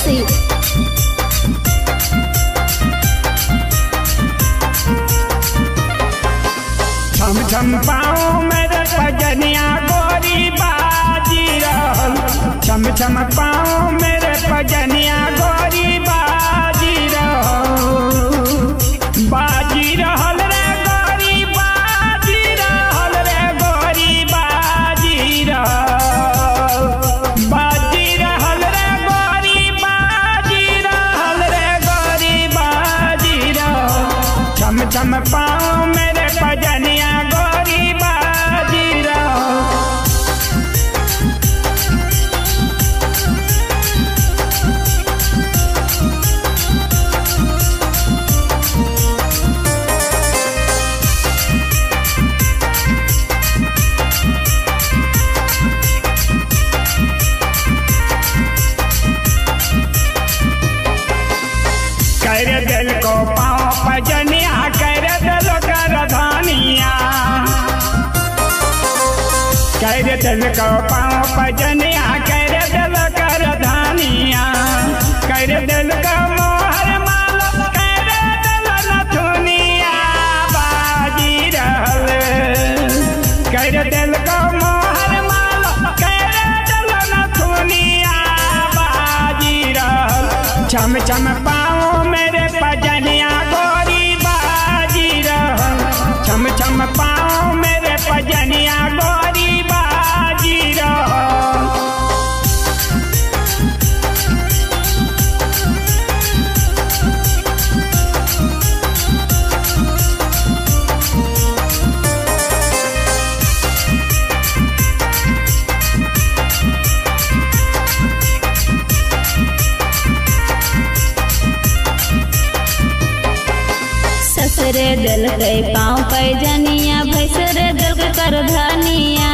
हलसी छम छम पाँव मेरे पजनिया गोरी बाजी रहल छम छम पाँव मेरे पजनिया गोरी बाजी रहल बाजी रहल रे गोरी बाजी रहल रे गोरी बाजी रहल बाजी रहल रे गोरी बाजी रहल रे गोरी बाजी रहल छम छम पाँव मेरे पजनिया गोरी बाजी रहल कर दिल को पाँव पजनिया कर दिल कर धानिया कर दिल को पाँव पजनिया कर दिल कर धानिया कर दिल को मोहर माला कर दिल नथुनिया बाजी रहल कर दिल को मोहर माला कर दिल नथुनिया बाजी रहल छम छम पाँव मेरे पजनिया गोरी बाजी रहल छम छम पाँव मेरे पजनिया गोरी बाजी रहल ससुरे दिल के पाँव पैजनिया भैसरे दिल के कर धनिया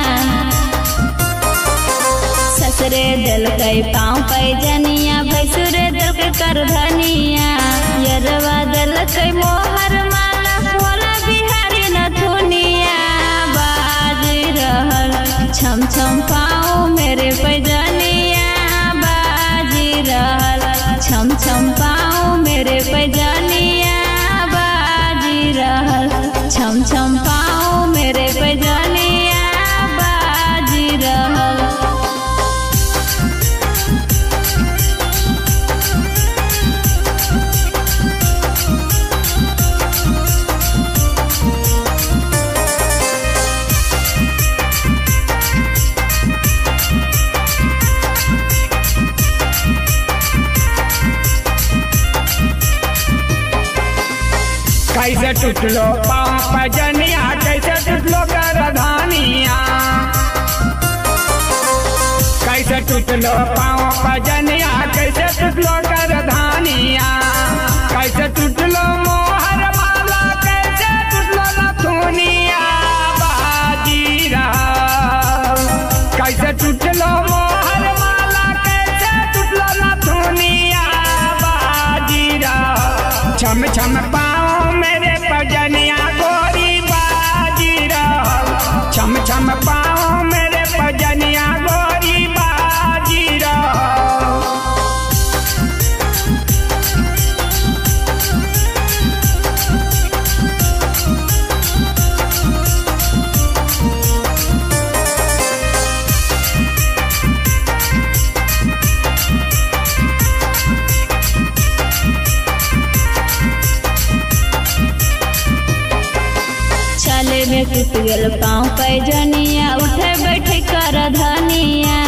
ससुरे दिल के पाँव पैजनिया भैसुरे दिल के कर धनिया यरवा दिल के मोहर माला भोला बिहारी नथुनिया बाजी रहल छम छम पाँव मेरे पैजनिया बाजी रहल छम छम पाँव मेरे पैजनिया बाजी रहल छम छम पाँव मेरे पैजनिया बाजी रहल कैसे टूटलो पाँव पजनिया कैसे टूटलो करधानिया कैसे टूटलो पाँव पजनिया कैसे टूटलो करधानिया कैसे टूटलो मोहर माला कैसे टूटलो नथुनिया बाजी रहल कैसे टूटलो मोहर माला कैसे टूटलो नथुनिया बाजी रहल छम छम पाँव मेरे पजनिया गोरी बाजी रहल छम छम पाँव मेरे पजनिया गोरी बाजी रहल चले में टूट गेल पाँव पैजनिया उठे बैठे कर धनिया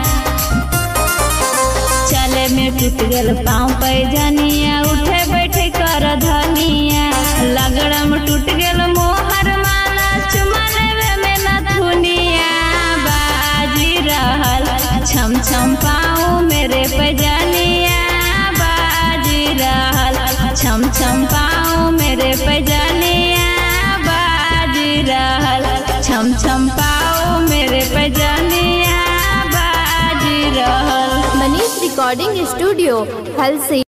चले में टूट गेल पाँव पैजनिया उठे बैठे कर धनिया लगड़म टूट गेल मोहर माला चुमा लेवे में नथुनिया बाजी रहल छम छम पाँव मेरे पैजनिया बाजी रहल छम छम पाँव मेरे पैजनिया बाजी रहल छम छम पाँव मेरे पैजनिया बाजी रहल मनीष रिकॉर्डिंग स्टूडियो हलसी